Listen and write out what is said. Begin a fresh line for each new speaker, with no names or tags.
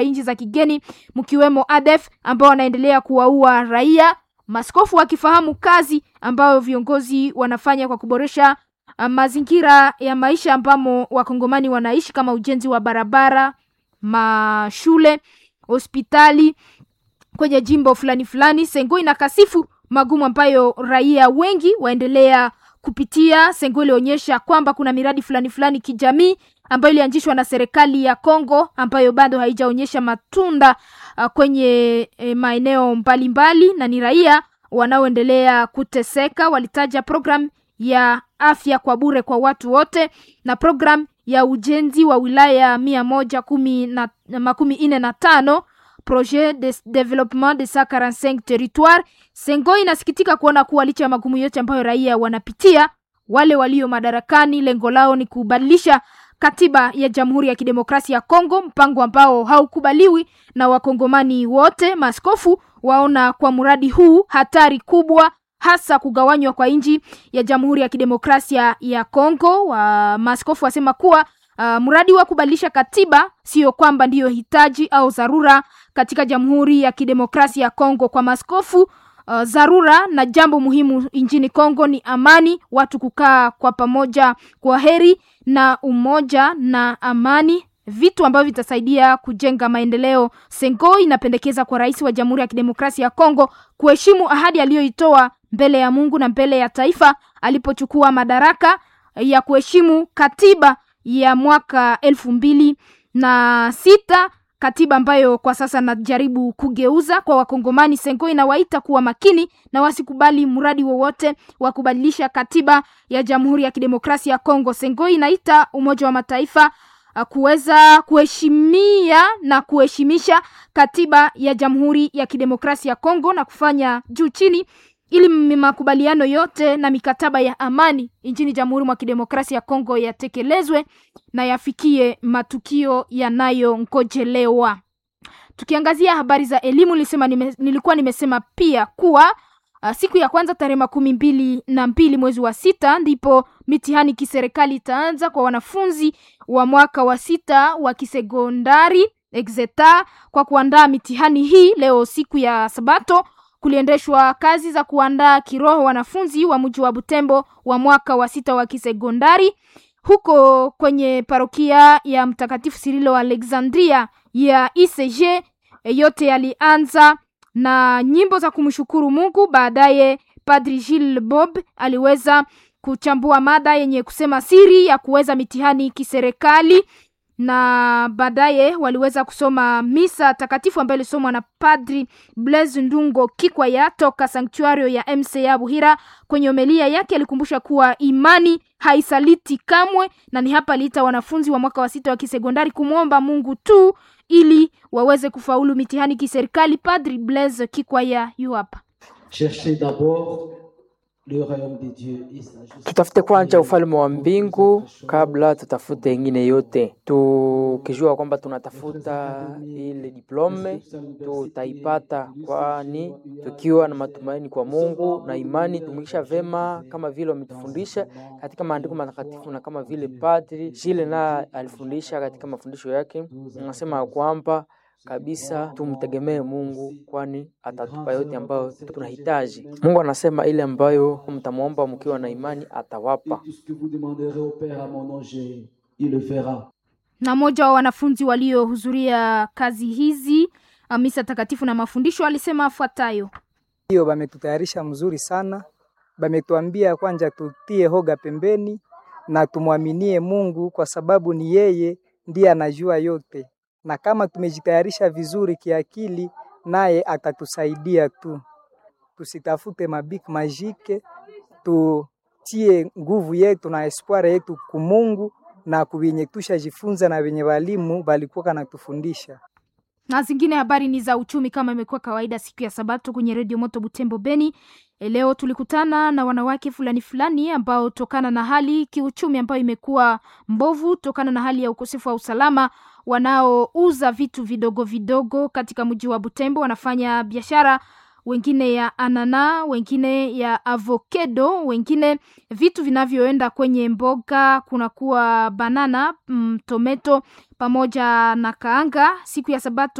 nchi za kigeni mkiwemo ADF ambao wanaendelea kuwaua raia, maskofu wakifahamu kazi ambayo viongozi wanafanya kwa kuboresha uh, mazingira ya maisha ambamo wakongomani wanaishi kama ujenzi wa barabara, mashule, hospitali kwenye jimbo fulani fulani. Sengo inakasifu magumu ambayo raia wengi waendelea kupitia. Sengo ilionyesha kwamba kuna miradi fulani fulani kijamii ambayo ilianzishwa na serikali ya Kongo ambayo bado haijaonyesha matunda uh, kwenye eh, maeneo mbalimbali na ni raia wanaoendelea kuteseka. Walitaja program ya afya kwa bure kwa watu wote na program ya ujenzi wa wilaya mia moja kumi na makumi nne na tano projet de development de 145 territoire. Sengo inasikitika kuona kuwa licha ya magumu yote ambayo raia wanapitia, wale walio madarakani lengo lao ni kubadilisha katiba ya Jamhuri ya Kidemokrasia ya Kongo, mpango ambao haukubaliwi na wakongomani wote. Maskofu waona kwa mradi huu hatari kubwa, hasa kugawanywa kwa nchi ya Jamhuri ya Kidemokrasia ya Kongo. Wa maskofu wasema kuwa uh, mradi wa kubadilisha katiba sio kwamba ndiyo hitaji au dharura katika Jamhuri ya Kidemokrasia ya Kongo. Kwa maskofu uh, dharura na jambo muhimu nchini Kongo ni amani, watu kukaa kwa pamoja kwa heri na umoja na amani, vitu ambavyo vitasaidia kujenga maendeleo. Sengo inapendekeza kwa rais wa Jamhuri ya Kidemokrasia ya Kongo kuheshimu ahadi aliyoitoa mbele ya Mungu na mbele ya taifa alipochukua madaraka ya kuheshimu katiba ya mwaka elfu mbili na sita katiba ambayo kwa sasa najaribu kugeuza kwa Wakongomani. Sengo inawaita kuwa makini na wasikubali mradi wowote wa kubadilisha katiba ya Jamhuri ya Kidemokrasia ya Kongo. Sengo inaita Umoja wa Mataifa uh, kuweza kuheshimia na kuheshimisha katiba ya Jamhuri ya Kidemokrasia ya Kongo na kufanya juu chini ili makubaliano yote na mikataba ya amani nchini Jamhuri mwa Kidemokrasia ya Kongo yatekelezwe na yafikie matukio yanayongojelewa. Tukiangazia habari za elimu, nilisema nime, nilikuwa nimesema pia kuwa uh, siku ya kwanza tarehe makumi mbili na mbili mwezi wa sita ndipo mitihani kiserikali itaanza kwa wanafunzi wa mwaka wa sita wa kisekondari exeta. Kwa kuandaa mitihani hii leo siku ya Sabato kuliendeshwa kazi za kuandaa kiroho wanafunzi wa mji wa Butembo wa mwaka wa sita wa kisekondari huko kwenye parokia ya Mtakatifu Sirilo Alexandria ya ICG. Yote yalianza na nyimbo za kumshukuru Mungu. Baadaye Padri Gilles Bob aliweza kuchambua mada yenye kusema siri ya kuweza mitihani kiserikali na baadaye waliweza kusoma misa takatifu ambayo ilisomwa na Padri Blaise Ndungo Kikwaya toka sanktuario ya MCA Buhira. Kwenye homilia yake alikumbusha kuwa imani haisaliti kamwe, na ni hapa aliita wanafunzi wa mwaka wa sita wa kisekondari kumwomba Mungu tu ili waweze kufaulu mitihani kiserikali. Padri Blaise Kikwaya yu hapa.
Tutafute kwanza ufalme wa mbingu kabla tutafute ingine yote. Tukijua kwamba tunatafuta ile diplome tutaipata, kwani tukiwa na matumaini kwa Mungu na imani tumikisha vema kama vile wametufundisha katika maandiko matakatifu na kama vile Padri Jile na alifundisha katika mafundisho yake, anasema kwamba kabisa tumtegemee Mungu kwani atatupa yote ambayo tunahitaji. Mungu anasema ile ambayo mtamwomba mkiwa na imani atawapa.
Na mmoja wa wanafunzi waliohudhuria kazi hizi misa takatifu na mafundisho alisema afuatayo:
hiyo bametutayarisha mzuri sana, bametuambia kwanja tutie hoga pembeni na tumwaminie Mungu kwa sababu ni yeye ndiye anajua yote na kama tumejitayarisha vizuri kiakili, naye atatusaidia tu. Tusitafute mabik majike, tutie nguvu yetu na espoir yetu kumungu na kuwenye tushajifunza na wenye walimu balikuwa kanatufundisha.
Na zingine habari ni za uchumi kama imekuwa kawaida siku ya Sabato kwenye redio Moto Butembo Beni. Leo tulikutana na wanawake fulani fulani ambao tokana na hali kiuchumi ambayo imekuwa mbovu tokana na hali ya ukosefu wa usalama wanaouza vitu vidogo vidogo katika mji wa Butembo wanafanya biashara wengine ya anana, wengine ya avocado, wengine vitu vinavyoenda kwenye mboga, kunakuwa banana, mm, tomato pamoja na kaanga. Siku ya Sabato